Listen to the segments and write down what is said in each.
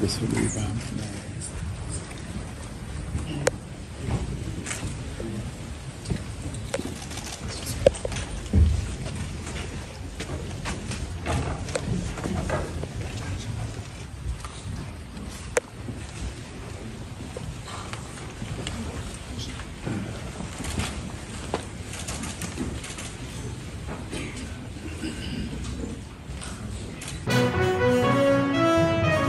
This will be about.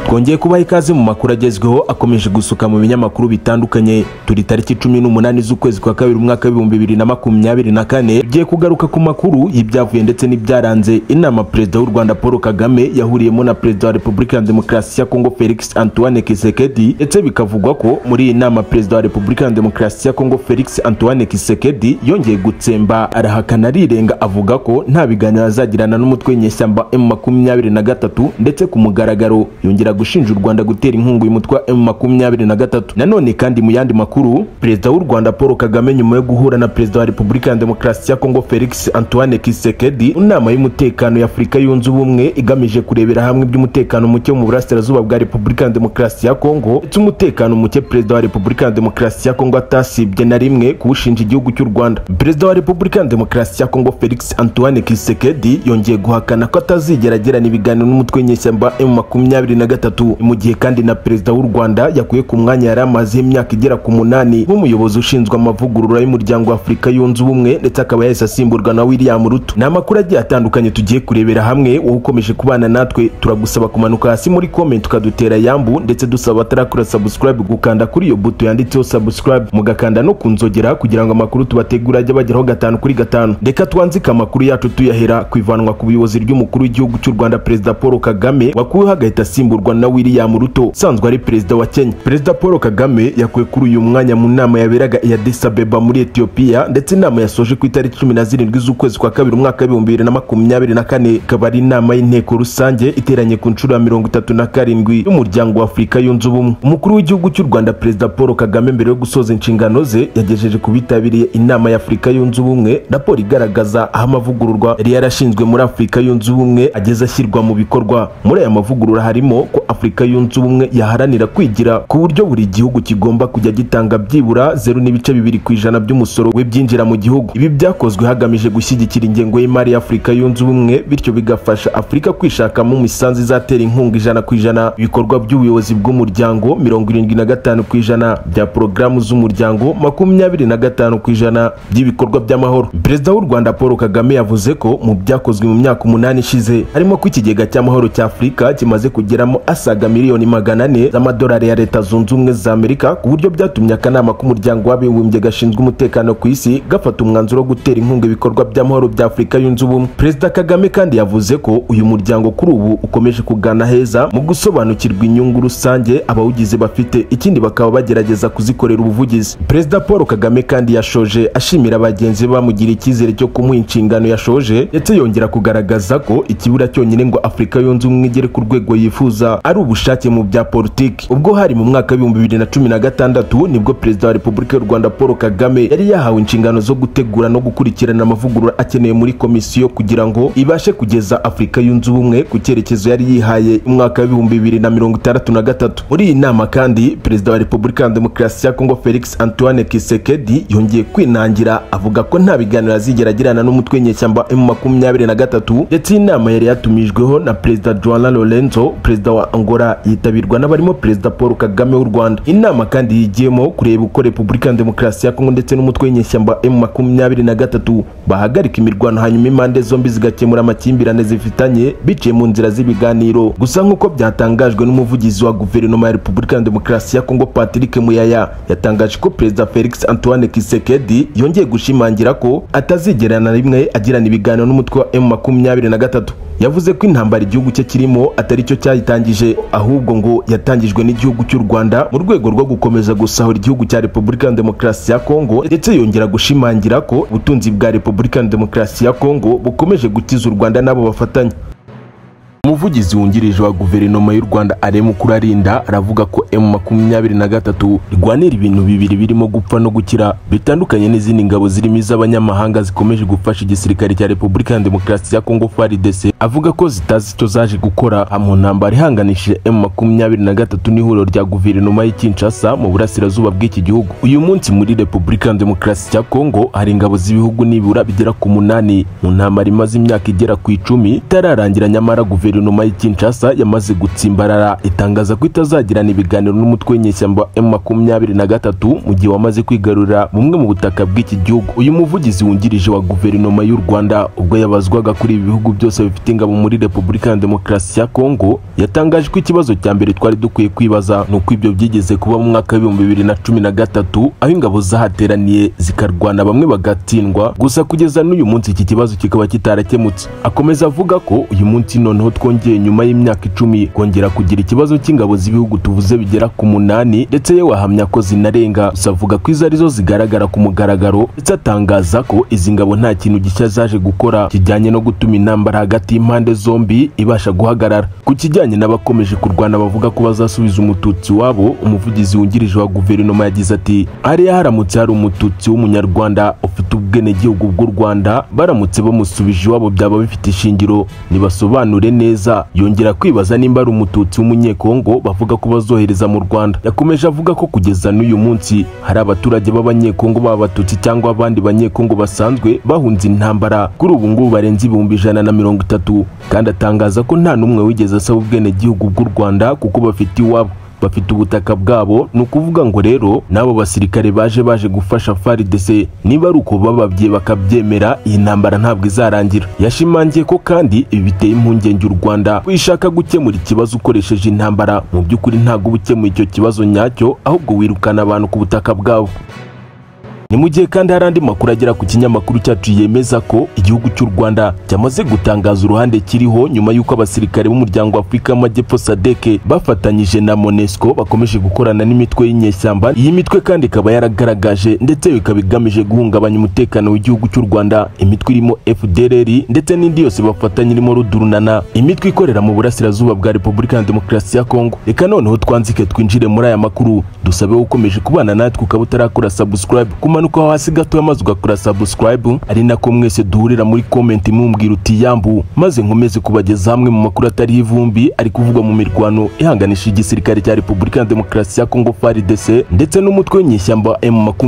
twongeye kubaha ikaze mu makuru agezweho akomeje gusuka mu binyamakuru bitandukanye turi tariki cumi n'umunani z'ukwezi kwa kabiri umwaka w'ibihumbi bibiri na makumyabiri na kane tugiye kugaruka ku makuru y'ibyavuye ndetse n'ibyaranze inama perezida w'u rwanda paul kagame yahuriyemo na perezida wa repubulika ya demokarasi ya kongo felix antoine kisekedi ndetse bikavugwa ko muri iyi nama perezida wa repubulika ya demokarasi ya kongo felix antoine kisekedi yongeye gutsemba arahakana arirenga avuga ko nta biganiro azagirana n'umutwe w'inyeshyamba m makumyabiri na gatatu ndetse ku mugaragaro yongera gushinja u Rwanda gutera inkunga uyu mutwe wa M23 nanone kandi mu yandi makuru perezida w'u Rwanda Paul Kagame nyuma yo guhura na perezida wa Repubulika ya Demokarasi ya Kongo Felix Antoine Kisekedi mu nama y'umutekano ya Afurika yunze ubumwe igamije kurebera hamwe iby'umutekano muke mu burasirazuba bwa Repubulika ya Demokarasi ya Kongo ndetse umutekano muke perezida wa Repubulika ya Demokarasi ya Kongo atasibye na rimwe kuwushinja igihugu cy'u Rwanda perezida wa Repubulika ya Demokarasi ya Kongo Felix Antoine Kisekedi yongeye guhakana ko atazigera agirana ibiganiro n'umutwe w'inyeshyamba M23 gatatu mu gihe kandi na perezida w'u Rwanda yakuye ku mwanya yari amazeho imyaka igera ku munani nk'umuyobozi ushinzwe amavugurura y'umuryango wa Afurika yunze ubumwe ndetse akaba yahise asimburwa na William Ruto ni amakuru agiye atandukanye tugiye kurebera hamwe wowe ukomeje kubana natwe turagusaba kumanuka hasi muri comment ukadutera yambu ndetse dusaba abatarakora subscribe gukanda kuri iyo buto yanditseho subscribe mugakanda no ku nzogera kugira ngo amakuru tubategura ajye bageraho gatanu kuri gatanu reka twanzike amakuru yacu tuyahera ku ivanwa ku buyobozi ry'umukuru w'igihugu cy'u Rwanda perezida Paul Kagame wakuweho agahita asimburwa na William Ruto usanzwe ari perezida wa Kenya perezida Paul Kagame yakuwe kuri uyu mwanya mu nama yaberaga i Addis Ababa muri Ethiopia ndetse inama yasoje ku itariki cumi na zirindwi z'ukwezi kwa kabiri umwaka w'ibihumbi bibiri na makumyabiri na kane ikaba ari inama y'inteko rusange iteranye ku nshuro ya mirongo itatu na karindwi y'umuryango wa Afurika yunze ubumwe umukuru w'igihugu cy'u Rwanda perezida Paul Kagame mbere yo gusoza inshingano ze yagejeje ku bitabiriye inama ya Afurika yunze ubumwe raporo igaragaza aho amavugururwa yari yarashinzwe muri Afurika yunze ubumwe ageze ashyirwa mu bikorwa muri aya mavugurura harimo ko Afurika yunze ubumwe yaharanira kwigira ku buryo buri gihugu kigomba kujya gitanga byibura zeru n'ibice bibiri ku ijana by'umusoro w'ibyinjira mu gihugu ibi byakozwe hagamijwe gushyigikira ingengo y'imari ya Afurika yunze ubumwe bityo bigafasha Afurika kwishakamo imisanzu izatera inkunga ijana ku ijana ibikorwa by'ubuyobozi bw'umuryango mirongo irindwi na gatanu ku ijana bya porogaramu z'umuryango makumyabiri na gatanu ku ijana by'ibikorwa by'amahoro perezida w'u Rwanda Paul Kagame yavuze ko mu byakozwe mu myaka umunani ishize harimo ko ikigega cy'amahoro cya Afurika kimaze kugeramo asaga asaga miliyoni magana ane z'amadolari ya leta zunze ubumwe za amerika ku buryo byatumye akanama k'umuryango w'abibumbye gashinzwe umutekano ku isi gafata umwanzuro wo gutera inkunga ibikorwa by'amahoro bya afurika yunze ubumwe perezida kagame kandi yavuze ko uyu muryango kuri ubu ukomeje kugana heza mu gusobanukirwa inyungu rusange abawugize bafite ikindi bakaba bagerageza kuzikorera ubuvugizi perezida paul kagame kandi yashoje ashimira bagenzi be bamugira icyizere cyo kumuha inshingano yashoje ndetse yongera kugaragaza ko ikibura cyonyine ngo afurika yunze ubumwe igere ku rwego yifuza ari ubu ubushake mu bya politiki ubwo hari mu mwaka w'ibihumbi bibiri na cumi na gatandatu nibwo perezida wa repubulika y'u rwanda paul kagame yari yahawe inshingano zo gutegura no gukurikirana amavugurura akenewe muri komisiyo kugira ngo ibashe kugeza afurika yunze ubumwe ku cyerekezo yari yihaye umwaka w'ibihumbi bibiri na mirongo itandatu na gatatu muri iyi nama kandi perezida wa repubulika ya demokarasi ya kongo felix antoine kisekedi yongeye kwinangira avuga ko nta biganiro azigera agirana n'umutwe w'inyeshyamba m makumyabiri na gatatu ndetse iyi nama yari yatumijweho na perezida joana lorenzo perezida wa angola yitabirwa n'abarimo perezida paul kagame w'u rwanda inama kandi yigiyemo kureba uko repubulika ya demokarasi ya kongo ndetse n'umutwe w'inyeshyamba m makumyabiri na gatatu bahagarika imirwano hanyuma impande zombi zigakemura amakimbirane zifitanye biciye mu nzira z'ibiganiro gusa nk'uko byatangajwe n'umuvugizi wa guverinoma ya repubulika ya demokarasi ya kongo patrick muyaya yatangaje ko perezida felix antoine kisekedi yongeye gushimangira ko atazigerana rimwe agirana ibiganiro n'umutwe wa m makumyabiri na gatatu yavuze ko intambara igihugu cye kirimo atari cyo cyayitangije ahubwo ngo yatangijwe n'igihugu cy'u Rwanda mu rwego rwo gukomeza gusahura igihugu cya Repubulika ya Demokarasi ya Kongo ndetse yongera gushimangira ko ubutunzi bwa Repubulika ya Demokarasi ya Kongo bukomeje gutiza u Rwanda n'abo bafatanya Umuvugizi wungirije wa guverinoma y'u Rwanda Alain Mukurarinda aravuga ko M23 irwanira ibintu bibiri birimo gupfa no gukira bitandukanye n'izindi ngabo zirimo iz'abanyamahanga zikomeje gufasha igisirikare cya Repubulika ya Demokarasi ya Kongo FARDC avuga ko zitazi icyo zaje gukora mu ntambara ihanganishije M23 n'ihuriro rya guverinoma y'i Kinshasa mu burasirazuba bw'iki gihugu uyu munsi muri Repubulika ya Demokarasi ya Kongo hari ingabo z'ibihugu nibura bigera ku munani mu ntambara imaze imyaka igera ku icumi itararangira nyamara guverinoma y'i Kinshasa yamaze gutsimbarara itangaza ko itazagirana ibiganiro n'umutwe w'inyeshyamba M23 mu gihe wamaze kwigarurira bumwe mu butaka bw'iki gihugu uyu muvugizi wungirije wa guverinoma y'u Rwanda ubwo yabazwaga kuri ibi bihugu byose bifite ingabo muri Repubulika ya Demokarasi ya Kongo yatangaje ko ikibazo cya mbere twari dukwiye kwibaza ni uko ibyo byigeze kuba mu mwaka w'ibihumbi bibiri na cumi na gatatu aho ingabo zahateraniye zikarwana bamwe bagatsindwa gusa kugeza n'uyu munsi iki kibazo kikaba kitarakemutse akomeza avuga ko uyu munsi noneho noneho twongeye nyuma y'imyaka icumi kongera kugira ikibazo cy'ingabo z'ibihugu tuvuze bigera ku munani ndetse ye wahamya ko zinarenga gusa avuga ko izo arizo zigaragara ku mugaragaro ndetse atangaza ko izi ngabo nta kintu gishya zaje gukora kijyanye no gutuma intambara hagati y'impande zombi ibasha guhagarara ku kijyanye n'abakomeje kurwana bavuga ko bazasubiza umututsi wabo umuvugizi wungirije wa guverinoma yagize ati hariya haramutse hari umututsi w'umunyarwanda ufite ubwenegihugu bw'u rwanda baramutse bamusubije iwabo byaba bifite ishingiro nibasobanure neza yongera kwibaza nimba ari umututsi w'umunyekongo bavuga ko bazohereza mu Rwanda yakomeje avuga ko kugeza n'uyu munsi hari abaturage b'abanyekongo b'abatutsi cyangwa abandi banyekongo basanzwe bahunze intambara kuri ubu ngubu barenze ibihumbi ijana na mirongo itatu kandi atangaza ko nta n'umwe wigeze asaba ubwenegihugu bw'u Rwanda kuko bafite iwabo bafite ubutaka bwabo ni ukuvuga ngo rero n'abo basirikare baje baje gufasha FARDC niba ari uko bababwiye bakabyemera iyi ntambara ntabwo izarangira yashimangiye ko kandi ibi biteye impungenge u Rwanda wishaka gukemura ikibazo ukoresheje intambara mu by'ukuri ntabwo uba ukemuye icyo kibazo nyacyo ahubwo wirukana abantu ku butaka bwabo ni mu gihe kandi hari andi makuru agera ku kinyamakuru cyacu yemeza ko igihugu cy'u Rwanda cyamaze gutangaza uruhande kiriho nyuma y'uko abasirikare b'umuryango wa Afurika y'Amajyepfo SADC bafatanyije na MONUSCO bakomeje gukorana n'imitwe y'inyeshyamba iyi mitwe kandi ikaba yaragaragaje ndetse ikaba igamije guhungabanya umutekano w'igihugu cy'u Rwanda imitwe irimo FDLR ndetse n'indi yose bafatanya irimo rudurunana imitwe ikorera mu burasirazuba bwa Repubulika ya Demokarasi ya Kongo reka noneho twanzike twinjire muri aya makuru dusabe ukomeje kubana natwe ukaba utarakora subscribe kuma umanuka hasi gato maze ugakora subscribe ari nako mwese duhurira muri comment mumbwira uti yambu maze nkomeze kubageza hamwe mu makuru atari ivumbi ari kuvugwa mu mirwano ihanganisha igisirikare cya Repubulika ya Demokarasi ya Kongo FARDC ndetse n'umutwe w'inyeshyamba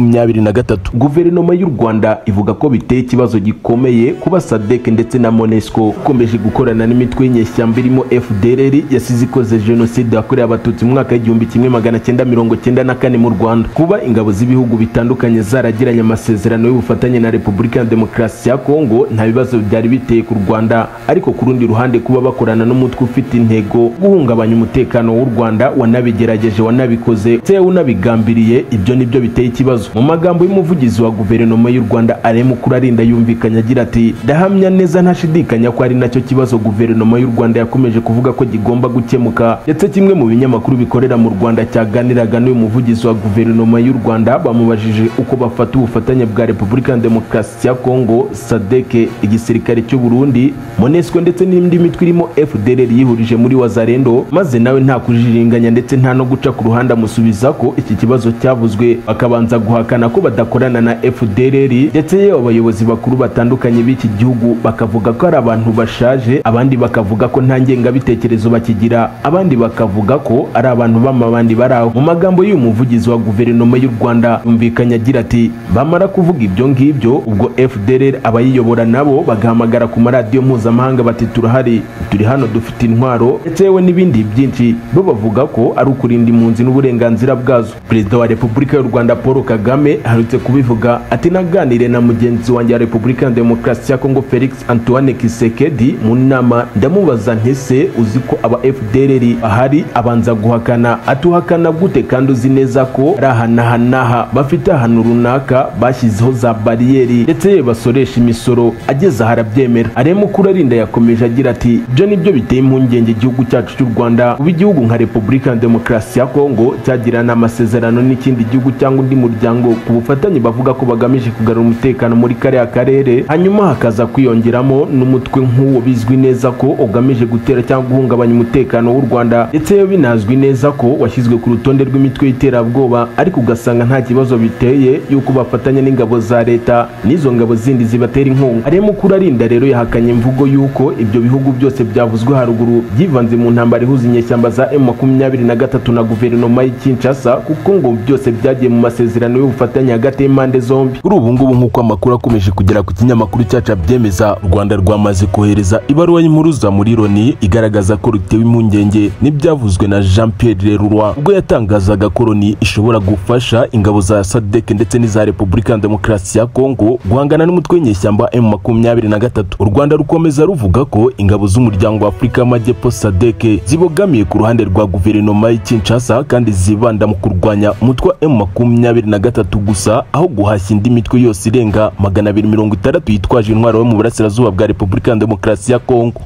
M23 guverinoma y'u Rwanda ivuga ko biteye ikibazo gikomeye kuba SADC ndetse na MONUSCO ikomeje gukorana n'imitwe y'inyeshyamba irimo FDLR yasize ikoze jenoside yakorewe abatutsi mu mwaka w'igihumbi kimwe magana cyenda mirongo cyenda na kane mu Rwanda kuba ingabo z'ibihugu bitandukanye za zaragiranye amasezerano y'ubufatanye na Repubulika ya Demokarasi ya Kongo nta bibazo byari biteye ku Rwanda ariko ku rundi ruhande kuba bakorana n'umutwe ufite intego guhungabanya umutekano w'u Rwanda wanabigerageje wanabikoze ndetse unabigambiriye ibyo nibyo biteye ikibazo mu magambo y'umuvugizi wa guverinoma y'u Rwanda Alain Mukurarinda yumvikanye agira ati ndahamya neza ntashidikanya ko ari nacyo kibazo guverinoma y'u Rwanda yakomeje kuvuga ko gigomba gukemuka ndetse kimwe mu binyamakuru bikorera mu Rwanda cyaganiraga n'uyu muvugizi wa guverinoma y'u Rwanda bamubajije uko bafata ubufatanye bwa Repubulika ya Demokarasi ya Kongo SADC igisirikare cy'u Burundi MONUSCO ndetse n'indi mitwe irimo FDLR yihurije muri Wazalendo maze nawe nta kujiringanya ndetse nta no guca ku ruhande amusubiza ko iki kibazo cyavuzwe bakabanza guhakana ko badakorana na FDLR ndetse yewe abayobozi bakuru batandukanye b'iki gihugu bakavuga ko ari abantu bashaje abandi bakavuga ko nta ngengabitekerezo bakigira abandi bakavuga ko ari abantu b'amabandi bari aho mu magambo y'uyu muvugizi wa guverinoma y'u Rwanda yumvikanye agira ati ati bamara kuvuga ibyo ngibyo ubwo FDLR abayiyobora nabo bagahamagara ku maradiyo mpuzamahanga bati turahari turi hano dufite intwaro ndetse yewe n'ibindi byinshi bo bavuga ko ari ukurinda impunzi n'uburenganzira bwazo perezida wa repubulika y'u rwanda paul kagame aherutse kubivuga ati naganire na mugenzi wanjye wa repubulika ya demokarasi ya kongo felix antoine kisekedi mu nama ndamubaza ntese uzi ko aba FDLR ahari abanza guhakana atuhakana gute kandi uzi neza ko ari ahanahanaha bafite ahantu runaka runaka bashyizeho za bariyeri ndetse basoresha imisoro ageze aha arabyemera aremukuru arinda yakomeje agira ati ibyo ni byo biteye impungenge igihugu cyacu cy'u rwanda kuba igihugu nka repubulika ya demokarasi ya kongo cyagirana amasezerano n'ikindi gihugu cyangwa undi muryango ku bufatanye bavuga ko bagamije kugarura umutekano muri kariya karere hanyuma hakaza kwiyongeramo n'umutwe nk'uwo bizwi neza ko ugamije gutera cyangwa guhungabanya umutekano w'u rwanda ndetse binazwi neza ko washyizwe ku rutonde rw'imitwe y'iterabwoba ariko ugasanga nta kibazo biteye y'uko bafatanya n'ingabo za leta n'izo ngabo zindi zibatera inkunga aremukuru arinda rero yahakanye imvugo y'uko ibyo bihugu byose byavuzwe haruguru byivanze mu ntambara ihuza inyeshyamba za m makumyabiri na gatatu na guverinoma y'i kinshasa kuko ngo byose byagiye mu masezerano y'ubufatanye hagati y'impande zombi kuri ubu ngubu nk'uko amakuru akomeje kugera ku kinyamakuru cyacu abyemeza u rwanda rwamaze kohereza ibaruwa y'impuruza muri loni igaragaza ko rutewe impungenge n'ibyavuzwe na jean pierre lerurwa ubwo yatangazaga ko loni ishobora gufasha ingabo za sadek ndetse n'iza repubulika ya demokarasi ya kongo guhangana n'umutwe w'inyeshyamba m makumyabiri na gatatu u rwanda rukomeza ruvuga ko ingabo z'umuryango wa afurika y'amajyepfo sadek zibogamiye ku ruhande rwa guverinoma y'i kinshasa kandi zibanda mu kurwanya umutwe wa m makumyabiri na gatatu gusa aho guhashya indi mitwe yose irenga magana abiri mirongo itandatu yitwaje intwaro yo mu burasirazuba bwa repubulika ya demokarasi ya kongo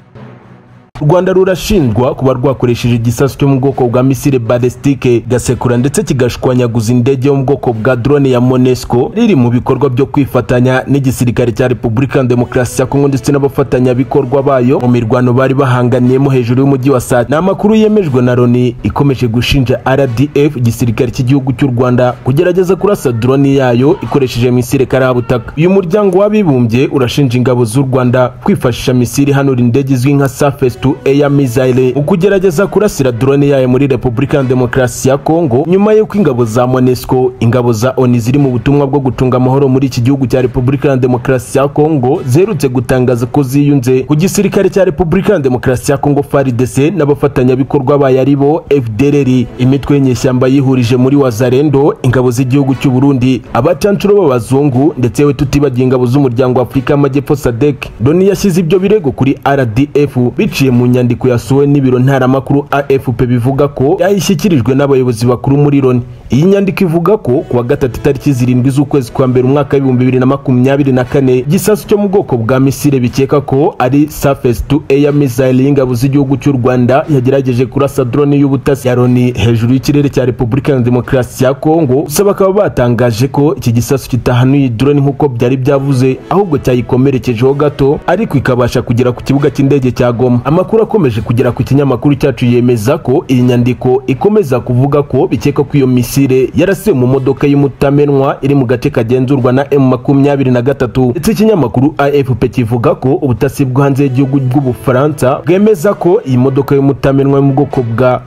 u rwanda rurashinjwa kuba rwakoresheje igisasu cyo mu bwoko bwa misile balesitike gasekura ndetse kigashwanyaguza indege yo mu bwoko bwa drone ya monesco riri mu bikorwa byo kwifatanya n'igisirikare cya repubulika ya demokarasi ya kongo ndetse n'abafatanyabikorwa bayo mu mirwano bari bahanganiyemo hejuru y'umujyi wa saa ni amakuru yemejwe na loni ikomeje gushinja rdf igisirikare cy'igihugu cy'u rwanda kugerageza kurasa drone yayo ikoresheje misile karabutaka uyu muryango w'abibumbye urashinja ingabo z'u rwanda kwifashisha misile ihanura indege izwi nka surface to air missile mu kugerageza kurasira drone yayo muri repubulika ya demokarasi ya kongo nyuma y'uko ingabo za monesco ingabo za oni ziri mu butumwa bwo gucunga amahoro muri iki gihugu cya repubulika ya demokarasi ya kongo ziherutse gutangaza ko ziyunze ku gisirikare cya repubulika ya demokarasi ya kongo frdc n'abafatanyabikorwa bayo ari bo fdrr imitwe y'inyeshyamba yihurije muri wazarendo ingabo z'igihugu cy'u burundi abacancuro b'abazungu ndetse we tutibagiye ingabo z'umuryango wa afurika y'amajyepfo sadek loni yashyize ibyo birego kuri rdf biciye mu nyandiko yasohowe n'ibiro ntaramakuru afp bivuga ko yayishyikirijwe n'abayobozi bakuru muri loni iyi nyandiko ivuga ko kuwa gatatu itariki zirindwi z'ukwezi kwa mbere umwaka w'ibihumbi bibiri na makumyabiri na kane igisasu cyo mu bwoko bwa misile bikeka ko ari surface to air missile y'ingabo z'igihugu cy'u rwanda yagerageje kurasa drone y'ubutasi ya loni hejuru y'ikirere cya repubulika ya demokarasi ya kongo gusa bakaba batangaje ko iki gisasu kitahanuye drone nk'uko byari byavuze ahubwo cyayikomerekejeho gato ariko ikabasha kugera ku kibuga cy'indege cya goma amakuru akomeje kugera ku kinyamakuru cyacu yemeza ko iyi nyandiko ikomeza kuvuga ko bikeka ko iyo misile yarasiwe mu modoka y'umutamenwa iri mu gace kagenzurwa na m makumyabiri na gatatu ndetse ikinyamakuru afp kivuga ko ubutasi bwo hanze y'igihugu bw'ubufaransa bwemeza ko iyi modoka y'umutamenwa yo mu bwoko bwa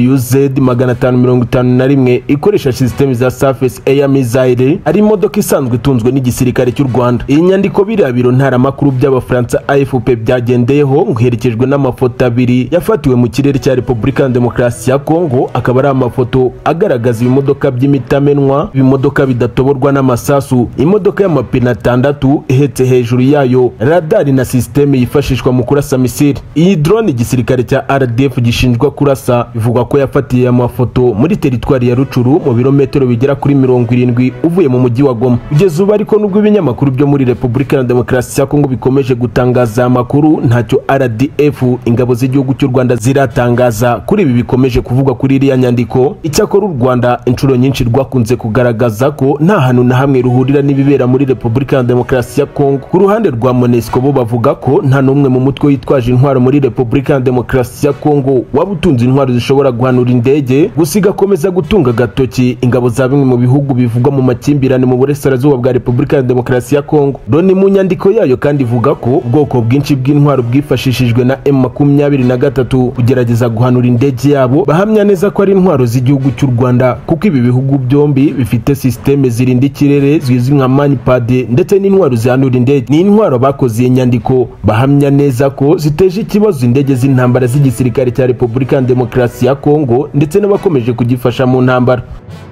wz magana atanu mirongo itanu na rimwe ikoresha sisiteme za surface air missile ari imodoka isanzwe itunzwe n'igisirikare cy'u rwanda iyi nyandiko biriya biro ntaramakuru by'abafaransa afp byagendeyeho iherekejwe n'amafoto abiri yafatiwe mu kirere cya repubulika ya demokarasi ya kongo akaba ari amafoto agaragaza ibimodoka by'imitamenwa ibimodoka bidatoborwa n'amasasu imodoka y'amapine atandatu ihetse hejuru yayo radari na sisiteme yifashishwa mu kurasa misiri iyi drone igisirikare cya rdf gishinjwa kurasa bivugwa ko yafatiye amafoto muri teritwari ya rucuru mu birometero bigera kuri mirongo irindwi uvuye mu mujyi wa goma kugeza ubu ariko nubwo ibinyamakuru byo muri repubulika ya demokarasi ya kongo bikomeje gutangaza amakuru ntacyo rdf rdf ingabo z'igihugu cy'u rwanda ziratangaza kuri ibi bikomeje kuvugwa kuri iriya nyandiko icyakora u rwanda inshuro nyinshi rwakunze kugaragaza ko nta hantu na hamwe ruhurira n'ibibera muri repubulika ya demokarasi ya kongo ku ruhande rwa monesco bo bavuga ko nta n'umwe mu mutwe witwaje intwaro muri repubulika ya demokarasi ya kongo waba utunze intwaro zishobora guhanura indege gusa igakomeza gutunga agatoki ingabo za bimwe mu bihugu bivugwa mu makimbirane mu burasirazuba bwa repubulika ya demokarasi ya kongo loni mu nyandiko yayo kandi ivuga ko ubwoko bwinshi bw'intwaro bwifashishije bafashijwe na M23 kugerageza guhanura indege yabo bahamya neza ko ari intwaro z'igihugu cy'u Rwanda kuko ibi bihugu byombi bifite systeme zirinda ikirere zizwi nka manpad ndetse n'intwaro zihanura indege ni intwaro bakoze iyi nyandiko bahamya neza ko ziteje ikibazo indege z'intambara z'igisirikare cya Repubulika ya Demokarasi ya Kongo ndetse n'abakomeje kugifasha mu ntambara